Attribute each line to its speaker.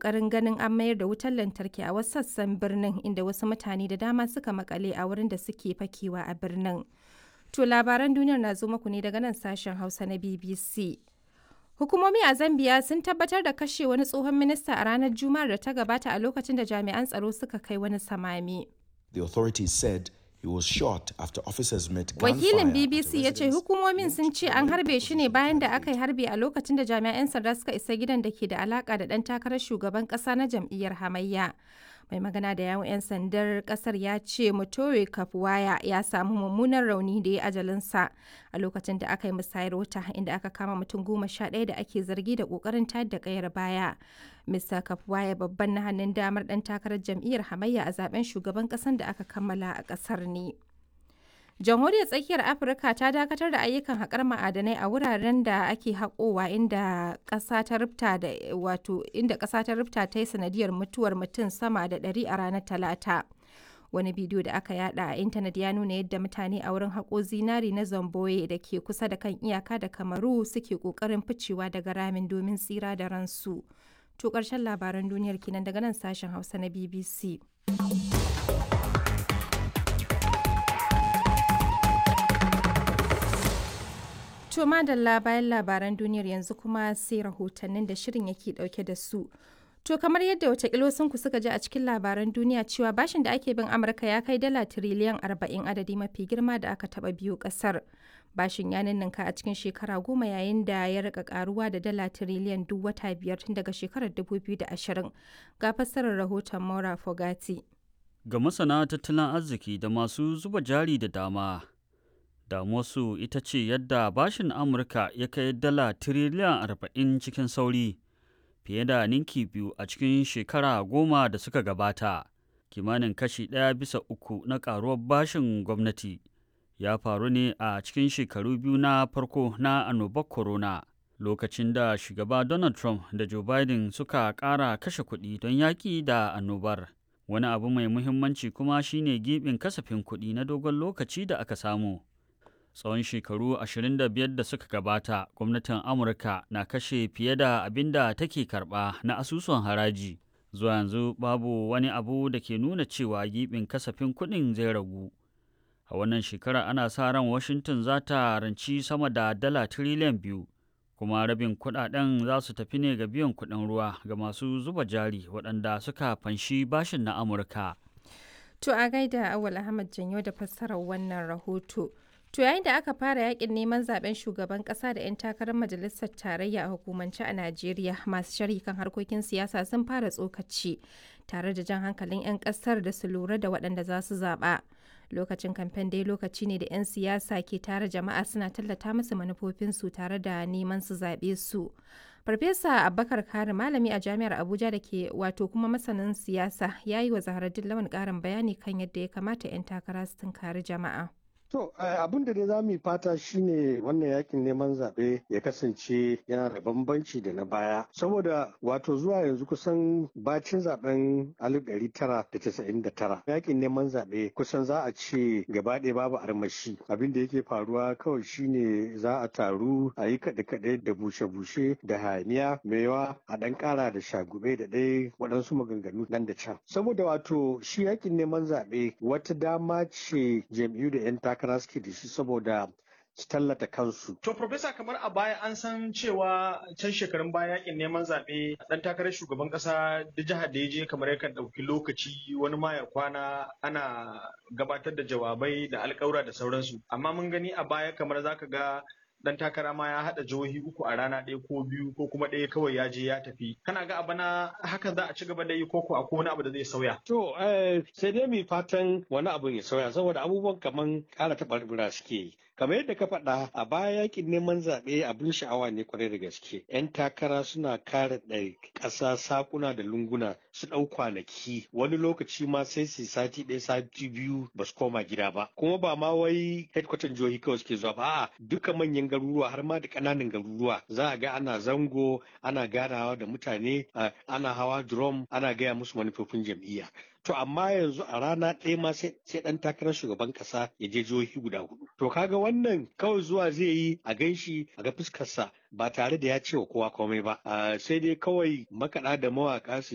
Speaker 1: ƙoƙarin ganin an mayar da wutar lantarki a wasu sassan birnin inda wasu mutane da dama suka makale a wurin da suke fakewa a birnin. To labaran duniyar na zo muku ne daga nan sashen Hausa na BBC. Hukumomi a Zambia sun tabbatar da kashe wani tsohon minista a ranar Juma'ar da ta gabata a lokacin da jami'an tsaro suka kai wani samami.
Speaker 2: The authorities said he was shot after officers met
Speaker 1: Wakilin BBC ya ce hukumomin sun ce an harbe shi ne bayan da aka yi harbi a lokacin da jami'an sanda suka isa gidan da ke da alaka da ɗan takarar shugaban ƙasa na jam'iyyar hamayya. Mai magana da yawon 'yan sandar ƙasar ya ce Mutore Kafuwaya ya samu mummunan rauni da ya ajalinsa a lokacin da aka yi musayar wuta inda aka kama mutum goma sha ɗaya da ake zargi da ƙoƙarin tayar da ƙayar baya. Mr. Kafuwaya babban na hannun damar ɗan takarar jam'iyyar hamayya a zaben shugaban ƙasar da aka kammala a ƙasar ne. jamhuriyar tsakiyar afirka ta dakatar da ayyukan haƙar ma'adanai a wuraren da ake haƙowa inda ƙasa ta rufta da wato inda ƙasa ta rufta ta yi sanadiyar mutuwar mutum sama da ɗari a ranar talata wani bidiyo da aka yada a intanet ya nuna yadda mutane a wurin haƙo zinari na zamboye da ke kusa da kan iyaka da kamaru suke ƙoƙarin ficewa daga ramin domin tsira da ransu to ƙarshen labaran duniyar kenan daga nan sashen hausa na bbc To madalla bayan labaran duniyar yanzu kuma sai rahotannin da shirin yake dauke da su. To kamar yadda watakila ku suka ji a cikin labaran duniya cewa bashin da ake bin Amurka ya kai dala tiriliyan arba'in adadi mafi girma da aka taba biyu kasar. Bashin ya ninninka a cikin shekara goma yayin da ya rika karuwa da dala tiriliyan duk wata biyar tun daga shekarar 2020. Ga fassarar rahoton Maura Fogati.
Speaker 3: Ga masana tattalin arziki da masu zuba jari da dama, damuwarsu ita ce yadda bashin amurka ya kai dala tiriliyan arba'in cikin sauri fiye da ninki biyu a cikin shekara goma da suka gabata kimanin kashi ɗaya bisa uku na ƙaruwar bashin gwamnati ya faru ne a cikin shekaru biyu na farko na annobar corona lokacin da shugaba donald trump da joe biden suka ƙara kashe kuɗi don yaƙi da annobar wani abu mai muhimmanci kuma shine gibin kasafin kuɗi na dogon lokaci da aka samu tsawon shekaru 25 da suka gabata gwamnatin amurka na kashe fiye da abin da take karba na asusun haraji zuwa yanzu babu wani abu da ke nuna cewa gibin kasafin kuɗin zai ragu a wannan shekara ana sa ran washington za ta ranci sama da dala tiriliyan biyu kuma rabin kuɗaɗen za su tafi ne ga biyan kuɗin ruwa ga masu zuba jari waɗanda suka fanshi bashin na amurka
Speaker 1: To a gaida Awal Ahmad Janyo da fassarar wannan rahoto. To yayin da aka fara yakin neman zaben shugaban kasa da 'yan takarar majalisar tarayya a hukumance a Najeriya masu sharhi kan harkokin siyasa sun fara tsokaci tare da jan hankalin 'yan kasar da su lura da waɗanda za su zaɓa. Lokacin kamfen dai lokaci ne da 'yan siyasa ke tare jama'a suna tallata musu manufofinsu tare da neman su zaɓe su. Farfesa Abubakar Kari malami a jami'ar Abuja da ke wato kuma masanin siyasa ya yi wa Zaharaddin Lawan ƙarin bayani kan yadda ya kamata 'yan takara su tunkari jama'a.
Speaker 4: To abin da dai za mu yi fata shine wannan yakin neman zaɓe ya kasance yana da bambanci da na baya. Saboda wato zuwa yanzu kusan bacin zaben 1999 yakin neman zaɓe kusan za a ce gaba ɗaya babu armashi. Abin da yake faruwa kawai shine za a taru a yi kaɗe-kaɗe da bushe-bushe da hayaniya yawa a ɗan ƙara da shagube da ɗaya waɗansu maganganu nan da can. Saboda wato shi yakin neman zaɓe wata dama ce jam'iyyu da 'yan takara suke da shi saboda su tallata kansu.
Speaker 5: To, Profesa, kamar a baya an san cewa can shekarun baya yakin neman zaɓe ɗan takarar shugaban ƙasa da jihar da ya je kamar yakan ɗauki lokaci wani ma ya kwana ana gabatar da jawabai da alƙawura da sauransu. Amma mun gani a baya kamar zaka ga dan takara ma ya haɗa jihohi uku a rana ɗaya ko biyu ko kuma ɗaya kawai ya je ya tafi kana ga abana haka za a ci gaba da yi ko ko akwai wani abu da zai sauya
Speaker 4: to sai dai mu fatan wani abu ya sauya saboda abubuwan kaman ƙara taɓarɓura suke yi kamar yadda ka faɗa a baya yakin neman zaɓe abin sha'awa ne kwarai da gaske yan takara suna kare ɗari ƙasa sakuna da lunguna su ɗau kwanaki wani lokaci ma sai su sati ɗaya sati biyu ba su koma gida ba kuma ba ma wai headquarter jihohi kawai suke zuwa ba a'a duka manyan garuruwa har ma da ƙananan garuruwa za a ga ana zango ana ganawa da mutane ana hawa drum ana gaya musu manufofin jam'iyya To amma yanzu a rana ɗaya ma sai ɗan takarar shugaban ƙasa ya je jihohi guda hudu. To kaga wannan kawai zuwa zai yi a ganshi a ga fuskarsa ba tare da ya ce wa kowa komai ba. Sai dai kawai makaɗa da mawaƙa su